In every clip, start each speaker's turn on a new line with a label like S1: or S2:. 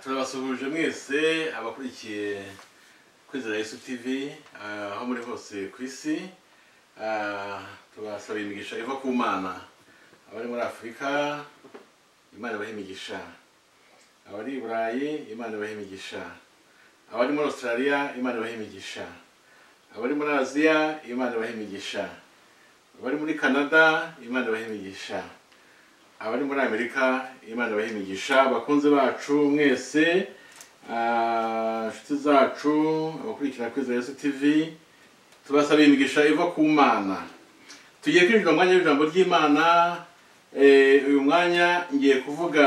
S1: turabasuhuje mwese abakurikiye kwizera Yesu TV eh, aho muri hose ku isi Eh, tubasaba imigisha iva ku mana abari muri afurika imana ibahe imigisha abari i burayi imana ibahe imigisha abari muri australia imana ibahe imigisha abari muri aziya imana ibahe imigisha abari muri canada imana ibahe imigisha abari muri amerika imana ibahe imigisha bakunzi bacu mwese ah, inshuti zacu abakurikira kwiza yesu tv tubasaba imigisha iva ku mana tugiye kwinjira mu mwanya w'ijambo ry'imana eh, uyu mwanya ngiye kuvuga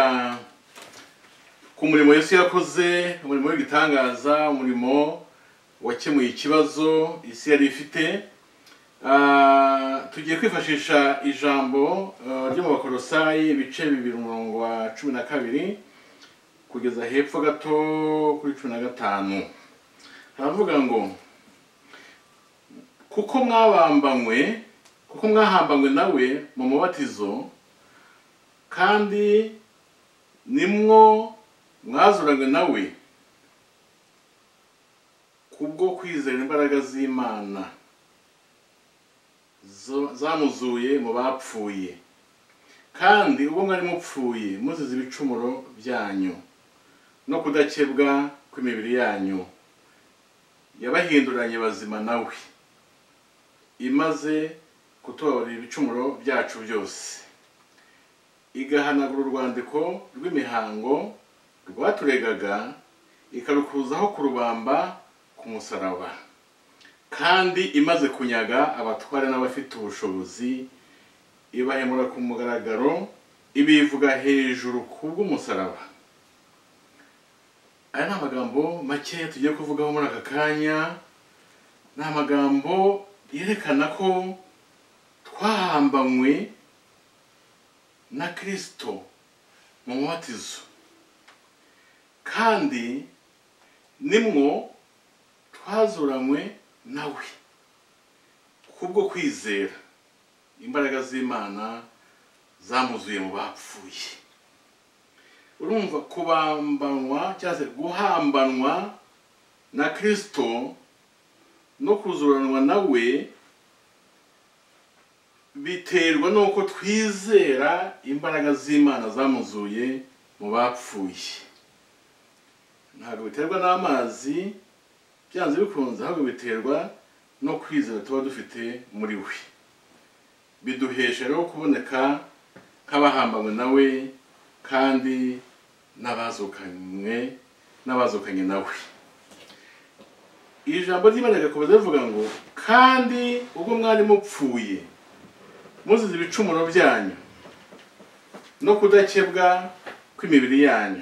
S1: ku murimo yesu yakoze umurimo w'igitangaza umurimo wakemuye ikibazo isi yari ifite Ah, tugiye kwifashisha ijambo ah, ryo mu bakorosayi ibice bibiri umurongo wa cumi na kabiri kugeza hepfo gato kuri cumi na gatanu haravuga ngo kuko mwabambanywe kuko mwahambanywe nawe mu mubatizo kandi nimwo mwazuranywe nawe kubwo kwizera imbaraga z'imana zo- zamuzuye mu bapfuye kandi ubwo mwari mupfuye muzize ibicumuro byanyu no kudakebwa kw'imibiri yanyu yabahinduranye bazima nawe imaze kutubabarira ibicumuro byacu byose igahanagura urwandiko rw'imihango rwaturegaga ikarukuzaho kurubamba ku musaraba kandi imaze kunyaga abatware n'abafite ubushobozi ibahemura ku mugaragaro ibivuga hejuru kubw'umusaraba aya ni amagambo make tugiye kuvugaho muri aka kanya ni amagambo yerekana ko twahambanywe na kirisito mu mubatizo kandi nimwo twazuranywe nawe kubwo kwizera imbaraga z'imana zamuzuye mu bapfuye urumva kubambanwa cyangwa se guhambanwa na kirisito no kuzuranwa nawe biterwa n'uko twizera imbaraga z'imana zamuzuye mu bapfuye ntabwo biterwa n'amazi byanze bikunze ahubwo biterwa no kwizera tuba dufite muri we biduhesha rero kuboneka nk'abahambanywe nawe kandi n'abazukanywe n'abazukanye nawe iri jambo ry'imana rirakomeza rivuga ngo kandi ubwo mwari mupfuye muzize ibicumuro byanyu no kudakebwa kw'imibiri yanyu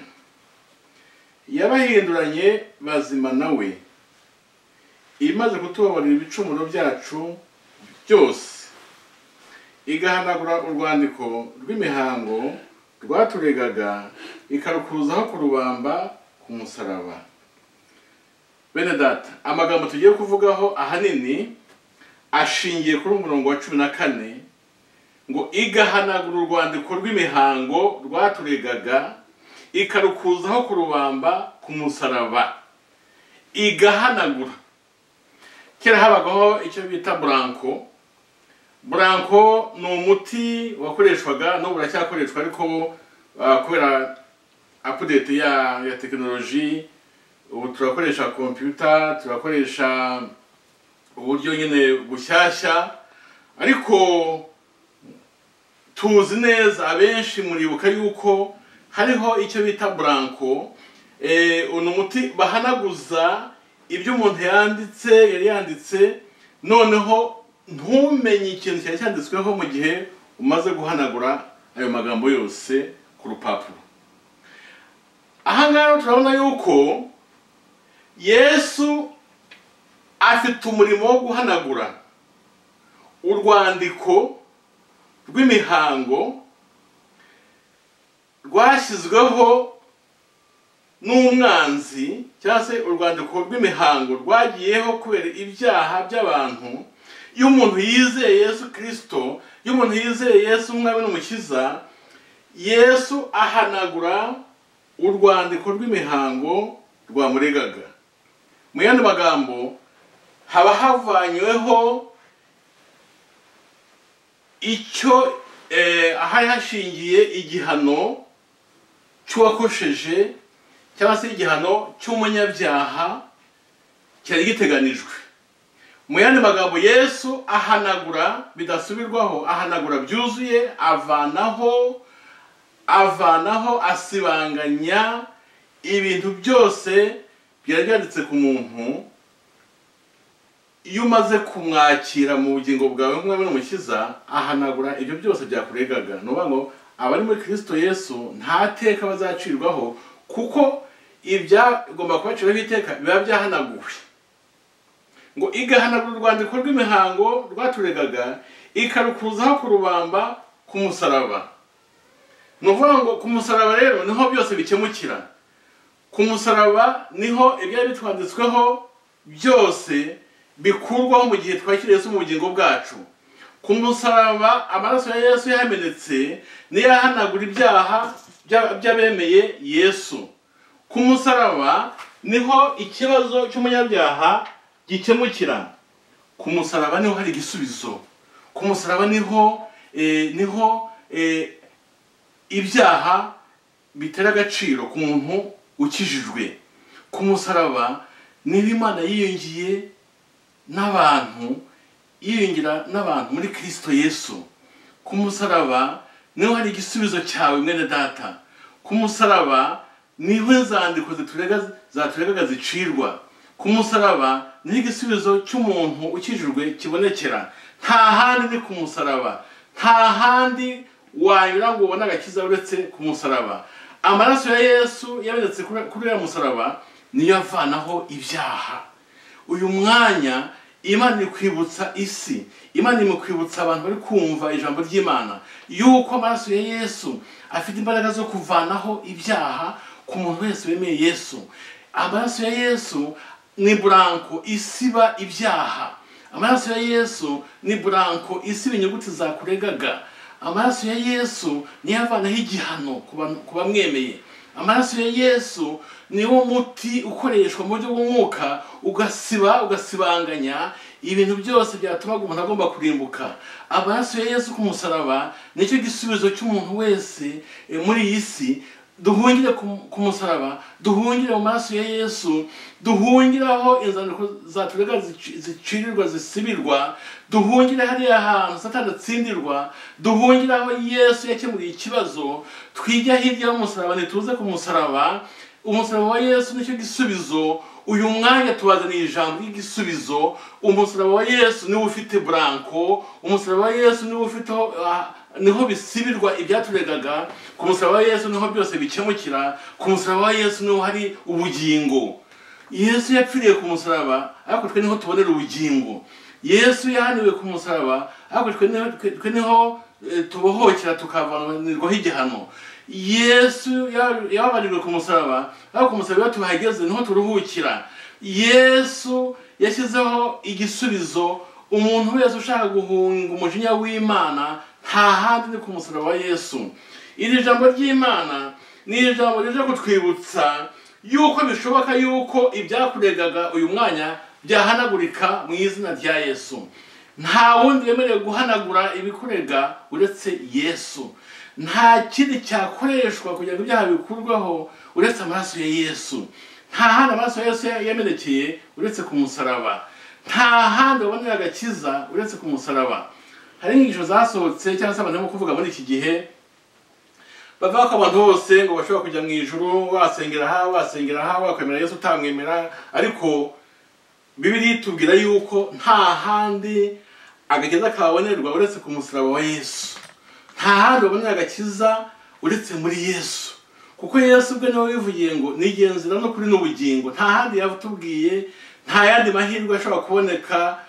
S1: yabahinduranye bazima nawe imaze kutubabarira ibicumuro byacu byose igahanagura urwandiko rw'imihango rwaturegaga ikarukuzaho kurubamba ku musaraba bene data amagambo tugiye kuvugaho ahanini ashingiye kuri umurongo wa cumi na kane ngo igahanagura urwandiko rw'imihango rwaturegaga ikarukuzaho kurubamba ku musaraba igahanagura kera habagaho icyo bita buranko buranko ni umuti wakoreshwaga n'ubu uracyakoreshwa ariko ah, kubera apudeti ya ya tekinoloji ubu turakoresha kompiyuta turakoresha uburyo nyine bushyashya ariko tuzi neza abenshi muribuka yuko hariho icyo bita buranko Eh, uno muti bahanaguza ibyo umuntu yanditse yari yanditse noneho ntumenye ikintu cyari cyanditsweho mu gihe umaze guhanagura ayo magambo yose ku rupapuro ahangaha rero turabona yuko yesu afite umurimo wo guhanagura urwandiko rw'imihango rwashyizweho n'umwanzi cyangwa se urwandiko rw'imihango rwagiyeho kubera ibyaha by'abantu iyo umuntu yizeye yesu kirisito iyo umuntu yizeye yesu umwami n'umukiza yesu ahanagura urwandiko rw'imihango rwamuregaga mu yandi magambo haba havanyweho icyo eh, ahari hashingiye igihano cy'uwakosheje cyangwa se igihano cy'umunyabyaha cyari giteganijwe mu yandi magambo yesu ahanagura bidasubirwaho ahanagura byuzuye avanaho avanaho asibanganya ibintu byose byari byanditse ku muntu iyo umaze kumwakira mu bugingo bwawe nk'umwami n'umukiza ahanagura ibyo byose byakuregaga ni ukuvuga ngo abari muri kirisito yesu nta teka bazacirwaho kuko ibyagomba kubaciraho iteka biba byahanaguwe ngo igahanagura urwandiko rw'imihango rwaturegaga ikarukuzaho ku rubamba ku musaraba ni ukuvuga ngo ku musaraba rero niho byose bikemukira ku musaraba niho ibyari bitwanditsweho byose bikurwaho mu gihe twakiriye Yesu mu bugingo bwacu ku musaraba amaraso ya yesu yamenetse niyo ahanagura ibyaha by'abemeye yesu ku musaraba niho ikibazo cy'umunyabyaha gikemukira ku musaraba niho hari igisubizo ku musaraba niho niho ibyaha bitera agaciro ku muntu ukijijwe ku musaraba niho imana yiyungiye n'abantu yiyungira n'abantu muri kirisito yesu ku musaraba niho hari igisubizo cyawe mwene data ku musaraba niho inzandiko zaturegaga zicirwa ku musaraba niho igisubizo cy'umuntu ukijijwe kibonekera nta handi ni ku musaraba nta handi wanyura ngo ubone agakiza uretse ku musaraba amaraso ya yesu yabonetse kuri uriya musaraba niyo avanaho ibyaha uyu mwanya imana kwibutsa isi imana kwibutsa abantu bari kumva ijambo ry'imana yuko amaraso ya yesu afite imbaraga zo kuvanaho ibyaha ku muntu wese wemeye yesu amaraso ya yesu ni buranko isiba ibyaha amaraso ya yesu ni buranko isiba inyuguti zakuregaga amaraso ya yesu niyo avanaho igihano ku bamwemeye amaraso ya yesu niwo muti ukoreshwa mu buryo bw'umwuka ugasiba ugasibanganya ibintu byose byatumaga umuntu agomba kurimbuka amaraso ya yesu ku musaraba nicyo gisubizo cy'umuntu wese muri iyi si duhungire ku musaraba duhungire mu maraso ya yesu duhungire aho inzandiko zaturega zicirirwa zisibirwa duhungire hariya hantu satani atsindirwa duhungire aho yesu yakemuriye ikibazo twijya hirya y'umusaraba ntituze ku musaraba umusaraba wa yesu nicyo gisubizo uyu mwanya tubazaniye ijambo ry'igisubizo umusaraba wa yesu niwe ufite buranko umusaraba wa yesu niwe ufite niho bisibirwa ibyaturegaga ku musaraba wa yesu niho byose bikemukira ku musaraba wa yesu niho hari ubugingo yesu yapfiriye ku musaraba ariko twe niho tubonera ubugingo yesu yahaniwe ku musaraba ariko twe niho tubohokera tukavanirwaho igihano yesu yababarirwe ku musaraba ariko ku musaraba iyo tuhageze niho turuhukira yesu yashyizeho igisubizo umuntu wese ushaka guhunga umujinya w'imana nta handi ni ku musaraba wa yesu iri jambo ry'imana ni ijambo rije kutwibutsa yuko bishoboka yuko ibyakuregaga uyu mwanya byahanagurika mu izina rya yesu nta wundi wemerewe guhanagura ibikurega uretse yesu nta kindi cyakoreshwa kugira ngo ibyaha bikurwaho uretse amaraso ya yesu nta handi amaraso ya yesu yamenekeye uretse ku musaraba nta handi wabonera agakiza uretse ku musaraba hari inyigisho zasohotse cyangwa se abantu barimo kuvuga muri iki gihe bavuga ko abantu bose ngo bashobora kujya mu ijoro wasengera aha wasengera aha wakwemera yesu utamwemera ariko bibiri itubwira yuko nta handi agakiza kabonerwa uretse ku musaraba wa yesu nta handi wabonera agakiza uretse muri yesu kuko yesu ubwe niwe wivugiye ngo nigenzera no kuri n'ubugingo nta handi yatubwiye nta yandi mahirwe ashobora kuboneka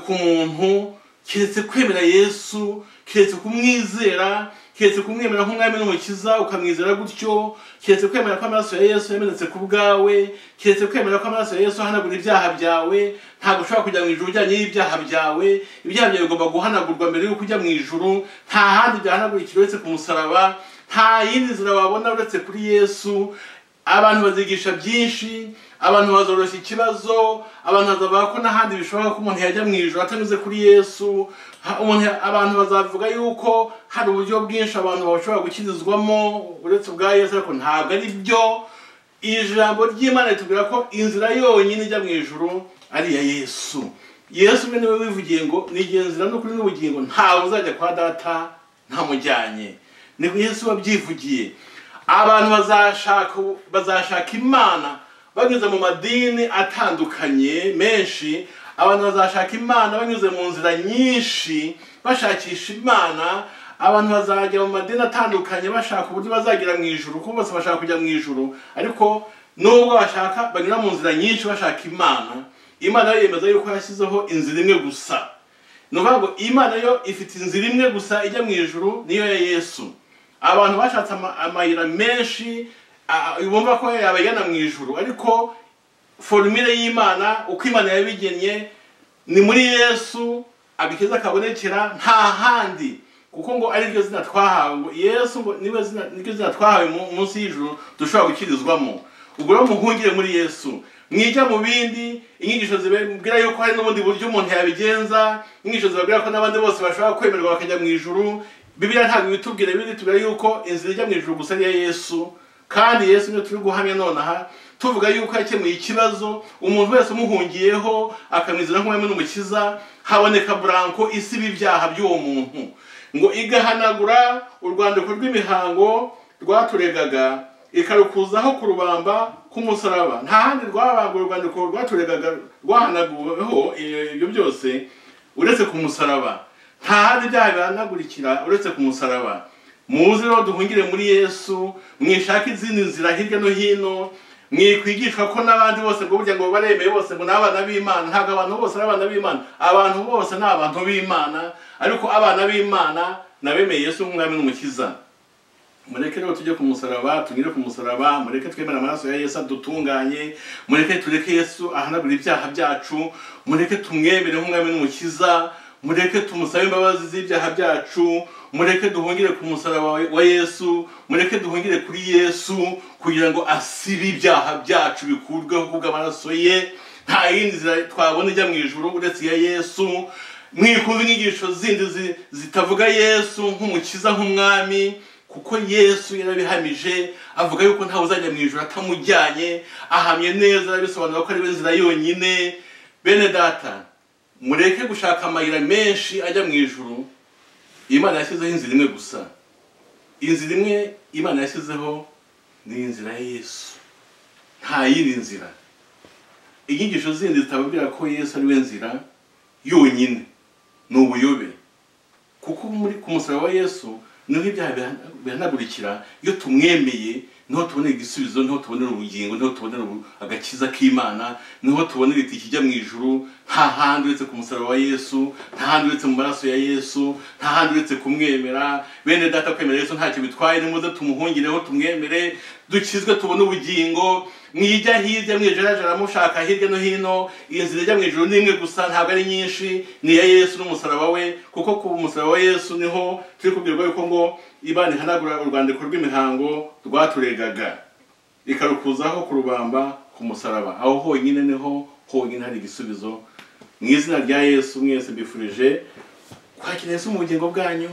S1: ku muntu keretse kwemera yesu keretse kumwizera keretse kumwemera nk'umwami n'umukiza ukamwizera gutyo keretse kwemera ko amaraso ya yesu yamenetse ku bwawe keretse kwemera ko amaraso ya yesu ahanagura ibyaha byawe ntabwo ushobora kujya mu ijoro ujyanye n'ibyaha byawe ibyaha byawe bigomba guhanagurwa mbere y'uko ujya mu ijoro nta handi byahanagurikira uretse ku musaraba nta yindi nzira wabona uretse kuri yesu abantu bazigisha byinshi abantu bazoroshya ikibazo abantu bazavuga ko n'ahandi bishoboka ko umuntu yajya mu ijoro atanyuze kuri yesu Ha- umuntu ya- abantu bazavuga yuko hari uburyo bwinshi abantu bashobora gukirizwamo uretse ubwa yesu ariko ntabwo ari byo iri jambo ry'imana ritubwira ko inzira yonyine ijya mu ijoro ari iya yesu yesu we niwe wivugiye ngo n'igihe nzira n'ukuri n'ubugingo ntawe uzajya kwa data ntamujyanye niko yesu wabyivugiye abantu bazashaka bazashaka imana banyuze mu madini atandukanye menshi abantu bazashaka imana banyuze mu nzira nyinshi bashakisha imana abantu bazajya mu madini atandukanye bashaka uburyo bazagera mu ijuru kuko bose bashaka kujya mu ijuru ariko nubwo bashaka banyura mu nzira nyinshi bashaka imana imana yo yemeza yuko yashyizeho inzira imwe gusa ni ukuvuga ngo imana yo ifite inzira imwe gusa ijya mu ijuru niyo ya yesu abantu bashatse ama- amayira menshi a- a- bumva ko yabajyana mu ijuru ariko forumire y'imana uko imana yabigennye ni muri yesu agakiza kabonekera nta handi kuko ngo ari ryo zina twahawe ngo yesu ngo niwe zina niryo zina twahawe mu- munsi y'ijuru dushobora gukirizwamo ubwo rero muhungire muri yesu mwijya mu bindi inyigisho zibabwira yuko hari n'ubundi buryo umuntu yabigenza inyigisho zibabwira ko n'abandi bose bashobora kwemerwa bakajya mu ijuru bibiliya ntabwo ibitubwira bibiri tubwira yuko inzira ijya mu ijuru gusa ari iya yesu kandi yesu niyo turi guhamya nonaha tuvuga yuko yakemuye ikibazo umuntu wese umuhungiyeho akamwizera nk'umwami n'umukiza haboneka buranko isiba ibyaha by'uwo muntu ngo igahanagura urwandiko rw'imihango rwaturegaga ikarukuzaho ku rubamba k'umusaraba nta handi rwabangura urwandiko rwaturegaga rwahanaguweho ibyo byose uretse ku musaraba nta handi byaha bihanagurikira uretse ku musaraba muze rero duhungire muri yesu mwishake izindi nzira hirya no hino mwikwigishwa ko n'abandi bose ngo burya ngo baremeye bose ngo ni abana b'imana ntabwo abantu bose ari abana b'imana abantu bose ni abantu b'imana ariko abana b'imana nabemeye yesu nk'umwami n'umukiza mureke rero tujye ku musaraba tunyure ku musaraba mureke twemere amaraso ya yesu adutunganye mureke tureke yesu ahanagura ibyaha byacu mureke tumwemere nk'umwami n'umukiza mureke tumusabe imbabazi z'ibyaha byacu mureke duhungire ku musaraba wa yesu mureke duhungire kuri yesu kugira ngo asibe ibyaha byacu bikurweho kubw'amaraso ye nta yindi nzira twabona ijya mu ijuru uretse iya yesu mwikumva inyigisho zindi zi- zitavuga yesu nk'umukiza nk'umwami kuko yesu yarabihamije avuga yuko ntawe uzajya mu ijoro atamujyanye ahamye neza bisobanura ko ari we nzira yonyine bene data mureke gushaka amayira menshi ajya mu ijoro imana yashyizeho inzira imwe gusa inzira imwe imana yashyizeho ni inzira ya yesu nta yindi nzira inyigisho zindi zitababwira ko yesu ari we nzira yonyine ni ubuyobe kuko muri ku musaraba wa yesu niho ibyaha bihana- bihanagurikira iyo tumwemeye niho tubonera igisubizo niho tubonera ubugingo niho tubonera ubu- agakiza k'imana niho tubonera itike ijya mu ijuru nta handi uretse ku musaraba wa yesu nta handi uretse mu maraso ya yesu nta handi uretse kumwemera bene data kwemera yesu ntacyo bitwaye nimuze tumuhungireho tumwemere dukizwe tubone ubugingo mwijya hirya mwijarajara mushaka hirya no hino iyi nzira ijya mu ijuru ni imwe gusa ntabwo ari nyinshi ni iya yesu n'umusaraba we kuko ku musaraba wa yesu niho turi kubwirwa yuko ngo imana ihanagura urwandiko rw'imihango rwaturegaga ikarukuzaho ku rubamba ku musaraba aho honyine niho honyine hari igisubizo mu izina rya yesu mwese mbifurije kwakira yesu mu bugingo bwanyu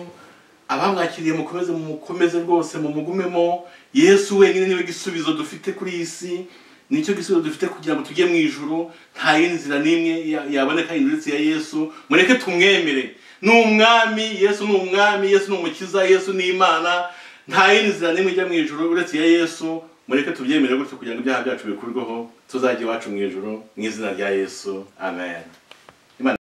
S1: abamwakiriye mukomeze mukomeze rwose mumugumemo yesu wenyine niwe gisubizo dufite kuri iyi si nicyo gisubizo dufite kugira ngo tujye mu ijuru nta yindi nzira n'imwe ya- yaboneka yindi uretse ya yesu mureke tumwemere ni umwami yesu ni umwami yesu ni umukiza yesu ni imana nta yindi nzira n'imwe ijya mu ijuru uretse iya yesu mureke tubyemere gutyo kugira ngo ibyaha byacu bikurweho tuzajye iwacu mu ijuru mu izina rya yesu amen